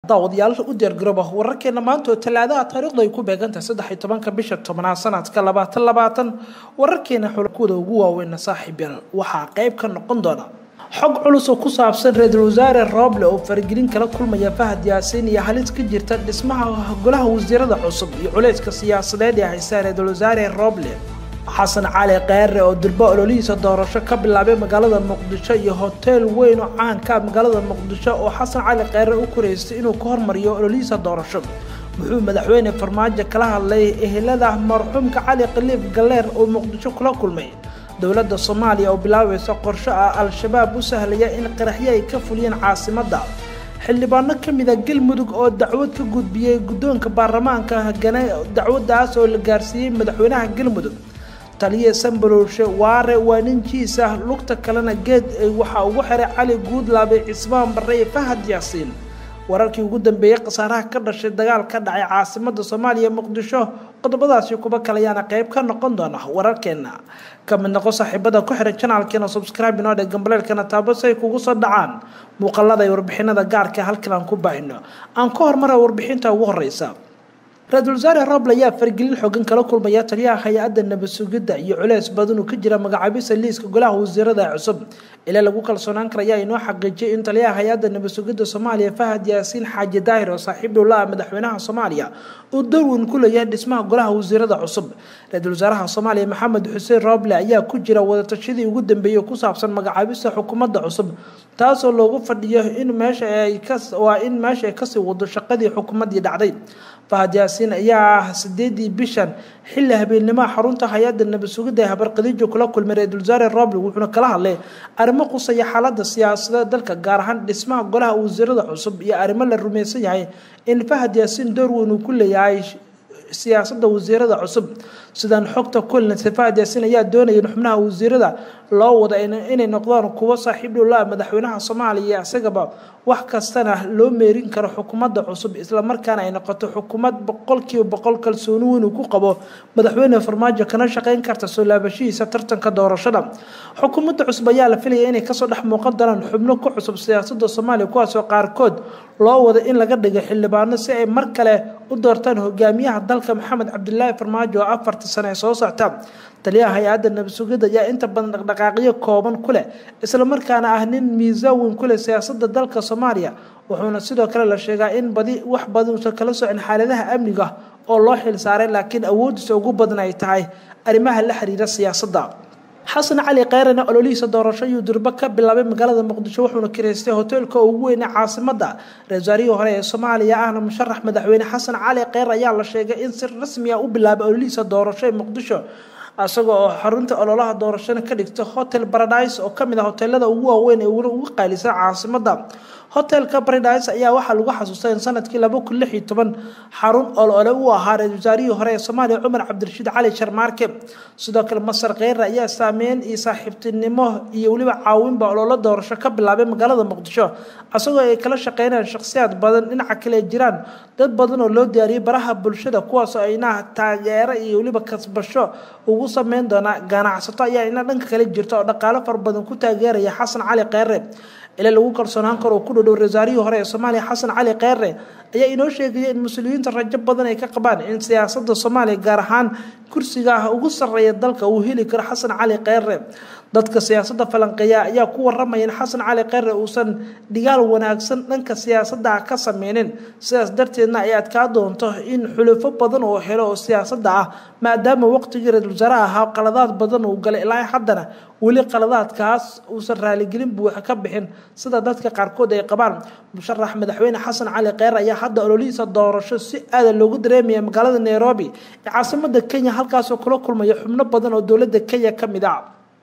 daawadayaal u diyaargarooba wararkeena maanta oo talaadaha taariikhdu ay ku beegantahay saddex iyo tobanka bisha tobnaad sanadka labaatan labaatan wararkeena xulkuda ugu waaweyna saaxiib yaal waxaa qeyb ka noqon doona xog culus oo ku saabsan ra-iisul wasaare rooble oo faragelin kala kulmaya fahad yaasiin iyo halis ka jirta dhismaha golaha wasiirada cusub iyo culeyska siyaasadeed ee haysta ra-iisul wasaare rooble xasan cali kheere oo durbo ololihiisa doorasho ka bilaabay magaalada muqdisho iyo hoteel weyn oo caanka magaalada muqdisho oo xasan cali kheere u koreystay inuu ka hormariyo ololihiisa doorasho muxuu madaxweyne farmaajo kala hadlay ehelada marxuumka cali khaliif galeer oo muqdisho kula kulmay dowladda soomaaliya oo bilaabaysa qorsho ah al-shabaab u sahlaya in qaraxyo ay ka fuliyeen caasimadda xildhibaano ka mida galmudug oo dacwad ka gudbiyey guddoonka baarlamaanka hagane dacwaddaas oo la gaarsiiyey madaxweynaha galmudug taliye sambalowshe waare waa ninjiisa lugta kalena geed waxaa ugu xiray cali guudlaabe cismaan barre iyo fahad yaasiin wararkii ugu dambeeyey khasaaraha ka dhashay dagaal ka dhacay caasimada soomaaliya muqdisho qodobadaasi kuba kalayaana qeyb ka noqon doona wararkeena ka mid noqo saaxiibada ku xiran janaalkeena subscribe inoo dhe gambaleelkana taabo si ay kugu soo dhacaan muuqalada iyo warbixinada gaarka halkan aan ku baahino aan ka hormara warbixinta ugu horeysa ra-iisul wasaare roble ayaa fargelin xoogan kala kulmaya taliyaha hay-adda nabad sugidda iyo culeys badan uu ka jira magacaabisa liiska golaha wasiirada cusub ilaa lagu kalsoonaan kara ayaa inoo xaqiijiyay in taliyaha hay-adda nabad sugidda soomaaliya fahad yaasiin xaaji daahir oo saaxiib dhowla ah madaxweynaha soomaaliya uu darweyn ku leeyahay dhismaha golaha wasiirada cusub ra-iisul wasaaraha soomaaliya maxamed xuseen roble ayaa ku jira wadatashadii ugu dambeeyey ku saabsan magacaabista xukuumadda cusub taasoo loogu fadhiyo in meesha ay waa in meesha ay kasii wado shaqadii xukuumaddii dhacday fahad yaasiin ayaa ah sideedii bishan xilli habeennimoha xarunta hay-adda nabad sugidda ee habarqadiijo kula kulmay ra-iisul wasaare roble wuxuuna kala hadlay arrimo qusaya xaaladda siyaasadeed dalka gaar ahaan dhismaha golaha wasiirada cusub iyo arrimo la rumaysan yahay in fahad yaasiin door weyn uu ku leeyahay siyaasadda wasiirada cusub sidaan xogta kulinasa fahad yaasiin ayaa doonaya in xubnaha wasiirada loo wada inay noqdaan kuwo saaxiib dhowlaa madaxweynaha soomaaliya isagaba wax kastana loo meerin karo xukuumadda cusub islamarkaana ay noqoto xukuumad boqolkiiba boqol kalsooni weyn uu ku qabo madaxweyne farmaajo kana shaqeyn karta soo laabashihiisa tartanka doorashada xukuumadda cusub ayaa la filaya inay kasoo dhex muuqan doonaan xubno ku cusub siyaasada soomaaliya kuwaasoo qaarkood loo wada in laga dhigo xildhibaano si ay mar kale u doortaan hogaamiyaha dalka maxamed cabdilaahi farmaajo oo afartii sane ee soo socta taliyaha hay-adda nabad sugidda ayaa inta badan dhaqdhaqaaqyo kooban ku leh islamarkaana ah nin miisaan weyn ku leh siyaasadda dalka soomaaliya wuxuuna sidoo kale la sheegaa in badi wax badan uusan kala socin xaaladaha amniga oo loo xil saaray laakiin awoodiisa ugu badan ay tahay arrimaha la xiriira siyaasadda xasan cali kheerena ololihiisa doorasho ayuu durbo ka bilaabay magaalada muqdisho wuxuuna kireystay hoteelka ugu weyn ee caasimada ra-isul wasaarihii hore ee soomaaliya ahna musharax madaxweyne xasan cali kheer ayaa la sheegay in si rasmi ah u bilaabay ololihiisa doorasho ee muqdisho isaga oo xarunta ololaha doorashona ka dhigta hotel baradise oo kamid ah hoteelada ugu waaweyn ee ugu qaalisan caasimada hotelka baradise ayaa waxaa lagu xasuustay in sanadkii laba kun lix iyo toban xarun olole uu ahaa ra-isul wasaarihii hore ee soomaaliya cumar cabdirashiid cali sharmaarke sidoo kale masar kheyre ayaa saameyn iyo saaxiibtinimo iyo weliba caawinba ololo doorasho ka bilaabay magaalada muqdisho isagoo ay kala shaqeynayaan shakhsiyaad badan dhinaca kale jiraan dad badan oo loo diyaariyay baraha bulshada kuwaasoo ayna taageero iyo weliba kasbasho ugu sameyn doona ganacsato ayaa ina dhanka kale jirta oo dhaqaalo fara badan ku taageeraya xasan cali kheyre ilaa lagu kalsoonaan karo oo ku dhodhow rasaarihii hore ee soomaaliya xasan cali kheyre ayaa inoo sheegaya in muslimiinta rajo badan ay ka qabaan in siyaasada soomaaliya gaar ahaan kursiga ah ugu sarreeya dalka uu heli karo xasan cali kheyre dadka siyaasadda falanqeeya ayaa ku waramaya in xasan cali kheyre uusan dhigaal wanaagsan dhanka siyaasadda ah ka sameynin sidaas darteedna ay adkaa doonto in xulufo badan oo helo oo siyaasadda ah maadaama waqtigii ra-isul wasaaraha ahaa qaladaad badan uu galay ilaa haddana weli qaladaadkaas uusan raaligelin buuxa ka bixin sida dadka qaarkood ay qabaan musharax madaxweyne xasan cali kheyre ayaa hadda ololihiisa doorasho si aada loogu dareemaya magaalada nairobi ee caasimada kenya halkaasoo kula kulmaya xubno badan oo dowladda kenya ka mid ah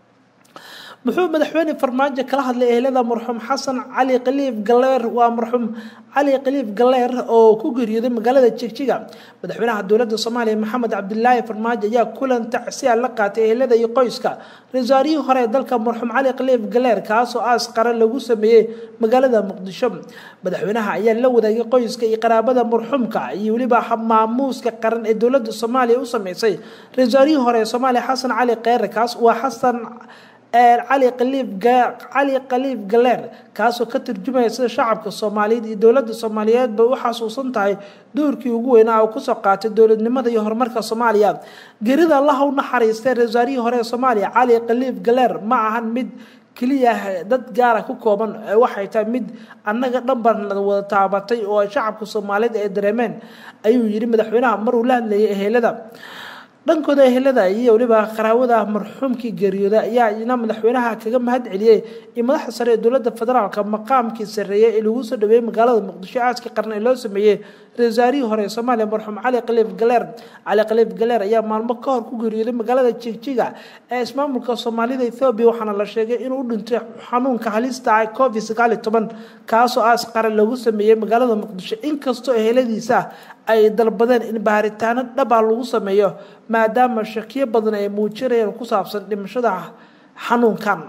muxuu madaxweyne farmaajo kala hadlay ehelada marxuum xasan cali khaliif galeer waa marxuum cali khaliif galeer oo ku geeriyooday magaalada jigjiga madaxweynaha dowladda soomaaliya maxamed cabdilaahi farmaajo ayaa kulan tacsiya la qaatay ehelada iyo qoyska ra-iisaarihii hore ee dalka marxuum cali khaliif galeer kaasoo aas qaran lagu sameeyey magaalada muqdisho madaxweynaha ayaa la wadaagay qoyska iyo qaraabada marxuumka iyo weliba maamuuska qaran ee dowladda soomaaliya u sameysay ra-iisaarihii hore ee soomaaliya xasan cali kheyre kaas waa xasan cali khaliif cali khaliif galeer kaasoo ka turjumaya sida shacabka soomaaliyeed iyo dowladda soomaaliyeed bay u xasuusan tahay doorkii ugu weynaa oo kusoo qaatay dowladnimada iyo horumarka soomaaliya gerida allaha u naxariistay ra wasaarihii hore ee soomaaliya cali khaliif galeer ma ahan mid keliya dad gaara ku kooban waxay tahay mid annaga dhanban wada taabatay oo shacabka soomaaliyeed ay dareemeen ayuu yidhi madaxweynaha maruu la hadlayay ehelada dhankooda ehelada iyo weliba qaraawada marxuumkii geeriyooda ayaa ina madaxweynaha kaga mahad celiyey iyo madaxda sare ee dowladda federaalka maqaamkii sarreeyey ee lagu soo dhaweeyey magaalada muqdisho aaskii qarn ee loo sameeyey ra-isul wasaarihii hore ee soomaaliya marxuum cali khaliif galeer cali khaliif galeer ayaa maalmo ka hor ku geeriyooday magaalada jigjiga ee ismaamulka soomaalida ethoobiya waxaana la sheegay inuu u dhintay xanuunka halista ah covid sagaal iyo toban kaasoo aas qaran lagu sameeyey magaalada muqdisho inkastoo eheladiisa ay dalbadeen in baaritaano dhabaa lagu sameeyo maadaama shakiyo badan ay muujinayeen ku saabsan dhimashada xanuunkan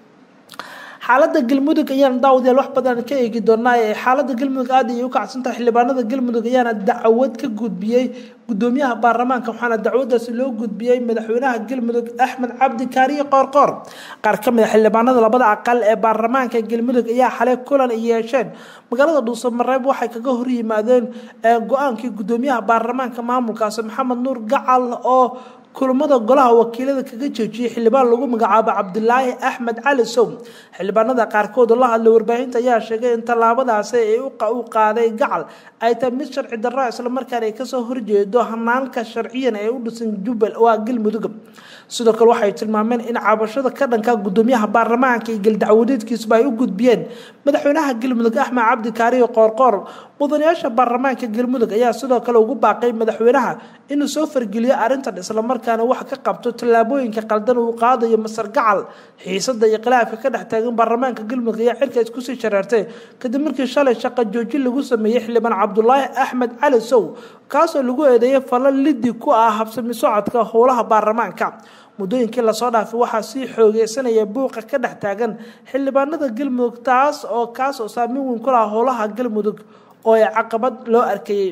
xaalada galmudug ayaan daawadayaal wax badan ka eegi doonaa ee xaalada galmudug aad ayay u kacsantahay xildhibaanada galmudug ayaana dacwad ka gudbiyey gudoomiyaha baarlamaanka waxaana dacwadaasi loo gudbiyey madaxweynaha galmudug axmed cabdi kaariye qoorqoor qaar ka mid a xildhibaanada labada aqal ee baarlamaanka galmudug ayaa xalay kulan ay yeesheen magaalada dhuusamareeb waxay kaga hor yimaadeen go-aankii gudoomiyaha baarlamaanka maamulkaasi maxamed nuur gacal oo kulamada golaha wakiilada kaga joojiyey xildhibaan lagu magacaabo cabdilaahi axmed cali sow xildhibaanada qaarkood oo la hadlay warbaahinta ayaa sheegay in tallaabadaasi ay u qaaday gacal ay tahay mid sharci darra islamarkaana ay kasoo horjeedo hanaanka sharciyan ee u dhisan jubbal waa galmudug sidoo kale waxay tilmaameen in cabashada ka dhanka gudoomiyaha baarlamaanka iyo galdacwadeedkiisuba ay u gudbiyeen madaxweynaha galmudug axmed cabdi kaariyo qoorqoor mudanayaasha baarlamaanka galmudug ayaa sidoo kale ugu baaqay madaxweynaha inuu soo fargeliyo arrintan islamarkaana wax ka qabto tallaabooyinka qaldan uu qaadayo masar gacal xiisada iyo khilaafka ka dhex taagan baarlamaanka galmudug ayaa xilka iskusii shareertay kadib markii shalay shaqo joojin lagu sameeyey xildhibaan cabdulaahi axmed cali sow kaasoo lagu eedeeyay falo lidi ku ah habsami socodka howlaha baarlamaanka muddooyinkii lasoo dhaafay waxaa sii xoogeysanaya buuqa ka dhex taagan xildhibaanada galmudug taas oo kaas oo saameyn weyn ku laha howlaha galmudug oo ay caqabad loo arkayey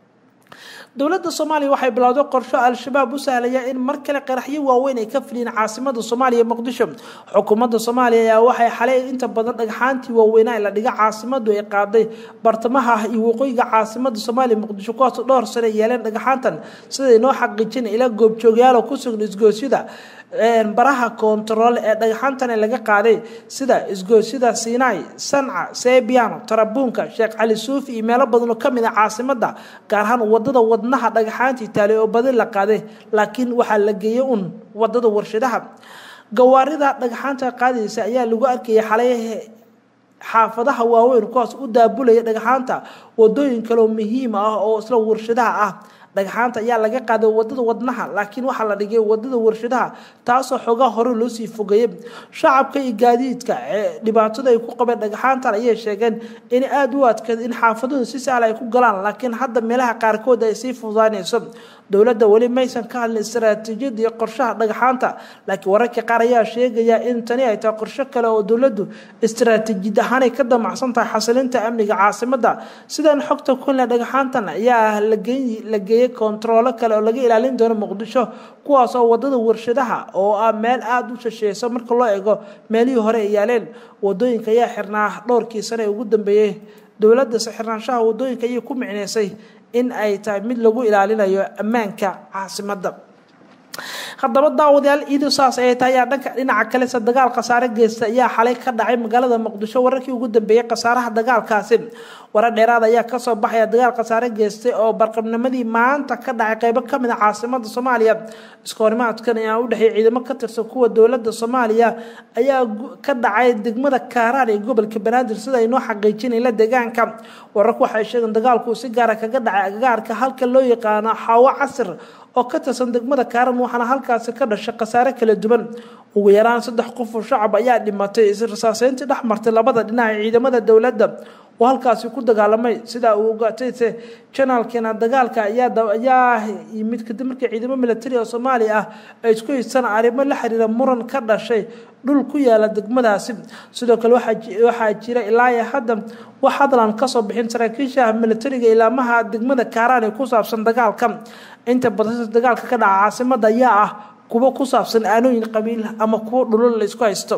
dowladda soomaaliya waxay bilowday qorsho al-shabaab u sahlaya in mar kale qaraxyo waaweyn ay ka filiyeen caasimada soomaaliya muqdisho xukuumadda soomaaliya ayaa waxay xalay inta badan dhagxaantii waaweynaa la dhiga caasimadu ay qaaday bartamaha iyo waqooyiga caasimada soomaaliya muqdisho kuwaasoo dhowr sane yeeleen dhagxaantan siday noo xaqiijin ila goobjoogyaalo ku sugan isgoosyada baraha koontarool ee dhagxaantani laga qaaday sida isgoosyada sinai sanca sebiano tarabuunka sheekh cali suufi iyo meelo badan oo kamid ah caasimada gaar ahaan wadada wadnaha dhagxaantii taale oo badi la qaaday laakiin waxaa la geeyey un wadada warshadaha gawaarida dhagxaanta qaadaysa ayaa lagu arkayay xalay xaafadaha waaweyn kuwaas u daabulaya dhagxaanta wadooyin kaleoo muhiim ah oo isla warshadaha ah dhagxaanta ayaa laga qaaday wadada wadnaha laakiin waxaa la dhigay wadada warshadaha taasoo xoogaa hore loo sii fogeeyey shacabka iyo gaadiidka ee dhibaatada ay ku qabeen dhagxaantan ayay sheegeen in aada u adkeed in xaafaduhu si sahla ay ku galaan laakiin hadda meelaha qaarkood ay sii fududaanayso dowladda weli maysan ka hadlin istaraatiijiyada iyo qorshaha dhagxaanta laakiin wararka qaar ayaa sheegaya in tani ay tahay qorsho kale oo dowladdu istaraatiijiyad ahaanay ka damacsan tahay xasilinta amniga caasimada sidan xogta kunle dhagxaantan ayaa la geeyey kontaroolo kale oo laga ilaalin doono muqdisho kuwaas oo wadada warshadaha oo ah meel aada u shasheysa marka loo eego meelihii hore ay yaaleen wadooyinka ayaa xirnaa dhowrkii sane ee ugu dambeeyey dowladda xirnaanshaha wadooyinka ayay ku micneysay in ay tahay mid lagu ilaalinayo ammaanka caasimada haddaba daawadayaal iidu saas ay tahay ayaa dhanka dhinaca kalese dagaal khasaare geysta ayaa xalay ka dhacay magaalada muqdisho wararkii ugu dambeeyey khasaaraha dagaalkaasi warar dheeraad ayaa kasoo baxaya dagaal khasaare geystay oo barqabnimadii maanta ka dhacay qeybo kamid a caasimada soomaaliya iskahorimaadkan ayaa u dhexeeyay ciidamo ka tirsan kuwa dowlada soomaaliya ayaa ka dhacay degmada kaaraan ee gobolka banaadir sida ay noo xaqiijinayla deegaanka wararku waxay sheegeen dagaalku si gaara kaga dhacay agagaarka halka loo yaqaano xaawo casir oo ka tirsan degmada kaaran waxaana halkaasi ka dhashay khasaare kala duwan ugu yaraan saddex qof oo shacab ayaa dhimatay israsaaseyntii dhex martay labada dhinac ee ciidamada dowladda oo halkaasi ku dagaalamay sidaa uu ogaatayse janaalkeena dagaalka ayaa yimid kadib markii ciidamo militari oo soomaaliya ah ay isku haystaan arrimo la xiriira muran ka dhashay dhul ku yaala degmadaasi sidoo kale waxaa jira ilaa iyo hadda wax hadlan kasoo bixin saraakiisha militariga ilaamaha degmada kaaraan ee ku saabsan dagaalka inta badan dagaalka ka dhaca caasimada ayaa ah kuwo ku saabsan aanooyin qabiil ama kuwo dhulol la isku haysto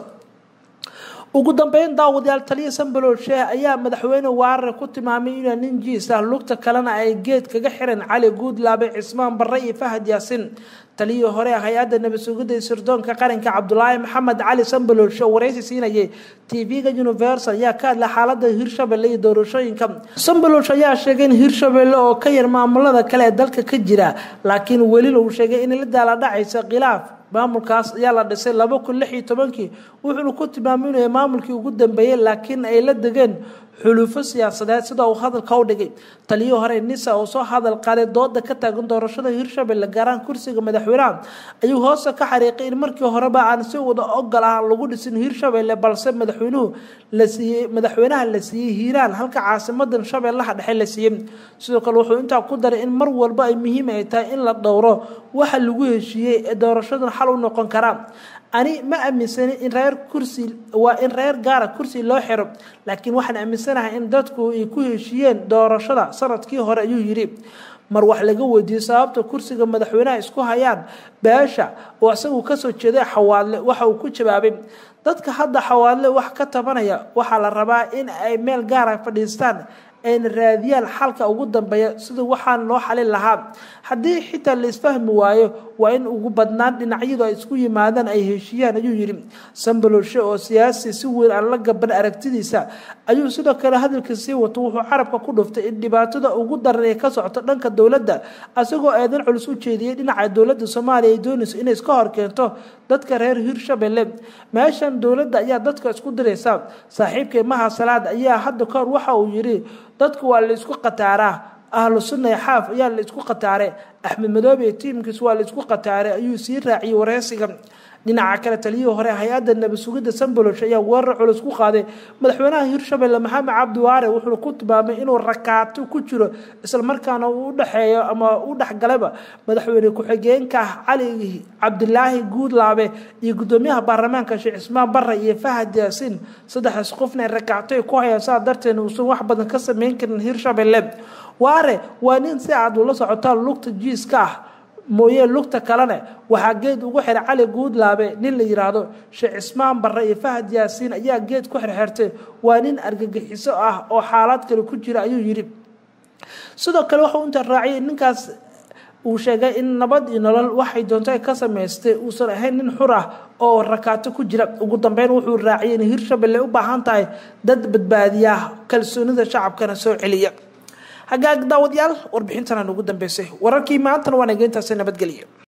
ugu dambeyn daawadayaal taliya sambalool sheeh ayaa madaxweyne waarare ku tilmaamay inuu nin jiis ah lugta kalena ay geed kaga xiran cali guudlaabe cismaan barre iyo fahad yaasin taliyii hore hay-adda nabad sugidda sirdoonka qaranka cabdulaahi maxamed cali sambaloolshe oo wareysi siinayay tv-ga universal ayaa ka hadla xaalada hirshabelle iyo doorashooyinka sambaloolsh ayaa sheegay in hirshabelle oo ka yar maamulada kale ee dalka ka jira laakiin welina uu sheegay in la daala dhacaysa khilaaf maamulkaas ayaa la dhisay laba kun lix iyo tobankii wuxuuna ku tilmaamay inuu maamulkii ugu dambeeyey laakiin ay la degeen xulufo siyaasadeed sida uu hadalka u dhigay taliyii hore nisa oo soo hadal qaaday dooda ka taagan doorashada hirshabelle gaaraan kursiga madaxweynaha ayuu hoose ka xariiqay in markii horeba aan si wada ogol ah lagu dhisin hirshabelle balse madaxweynuhu la siiyey madaxweynaha la siiyey hiiraan halka caasimadan shabeellaha dhexe la siiyey sidoo kale wuxuu intaa ku daray in mar walba ay muhiim ay tahay in la dhowro waxa lagu heshiiyey ee doorashadan xal u noqon karaa ani ma aaminsani in reer kursi waa in reer gaara kursi loo xiro laakiin waxaan aaminsanahay in dadku ay ku heshiiyeen doorashada sanadkii hore ayuu yidhi mar wax laga weydiiyey sababta kursiga madaxweynaha isku hayaan beesha oo isagu kasoo jeeday xawaadle waxa uu ku jawaabay dadka hadda xawaadle wax ka tabanaya waxaa la rabaa in ay meel gaara fadhiistaan ayna raadiyaan xalka ugu dambeeya sida waxaan loo xalin lahaa haddii xitaa la isfahmi waayo waa in ugu badnaan dhinacyadu ay isku yimaadaan ay heshiiyaan ayuu yidhi sambalolshe oo siyaasi si weyn aan la gaban aragtidiisa ayuu sidoo kale hadalka sii wato wuxuu carabka ku dhuftay in dhibaatada ugu daran ee ka socto dhanka dowladda isagoo eedan culus u jeediyey dhinaca dowladda soomaaliya ay doonayso inay iska hor keento dadka reer hirshabelle meeshan dowladda ayaa dadka isku diraysa saaxiibkay maha salaad ayaa hadda kahor waxa uu yidhi dadku waa la isku qataaraa ahlu sunna ee xaaf ayaa la isku qataare axmed madoobe iyo tiimkiis waa la isku qataare ayuu sii raaciyey wareysiga dhinaca kale taliyihii hore hay-adda nabad sugidda sambolosh ayaa weerar culus ku qaaday madaxweynaha hirshabelle maxamed cabdi waare wuxuuna ku tilmaamay inuu rakaato ku jiro islamarkaana uu udhexeeyo ama u dhexgalaba madaxweyne ku-xigeenka cali cabdilaahi guudlaabe iyo gudoomiyaha baarlamaanka sheekh cismaan barre iyo fahad yaasiin saddexdaas qofna ay rakaato ay ku hayaan saa darteed uusan wax badan ka sameyn karin hirshabelle waare waa nin si aad ula socotaan lugta jiiska ah mooye lugta kalene waxaa geed ugu xiray cali guudlaabe nin la yiraahdo sheekh cismaan barre iyo fahad yaasiin ayaa geed ku xirxirtay waa nin argagixiso ah oo xaalad kale ku jira ayuu yidhi sidoo kale waxau inta raaciyay ninkaas uu sheegay in nabad iyo nolol waxay doonto ka samaystay uusan ahayn nin xur ah oo rakaato ku jira ugu dambeyn wuxuu raaciyay in hirshabelle u baahan tahay dad badbaadiya kalsoonida shacabkana soo celiya hagaag daawadayaal warbixintan aan ugu dambeysay wararkii maantana waan egeyntaasi nabadgelya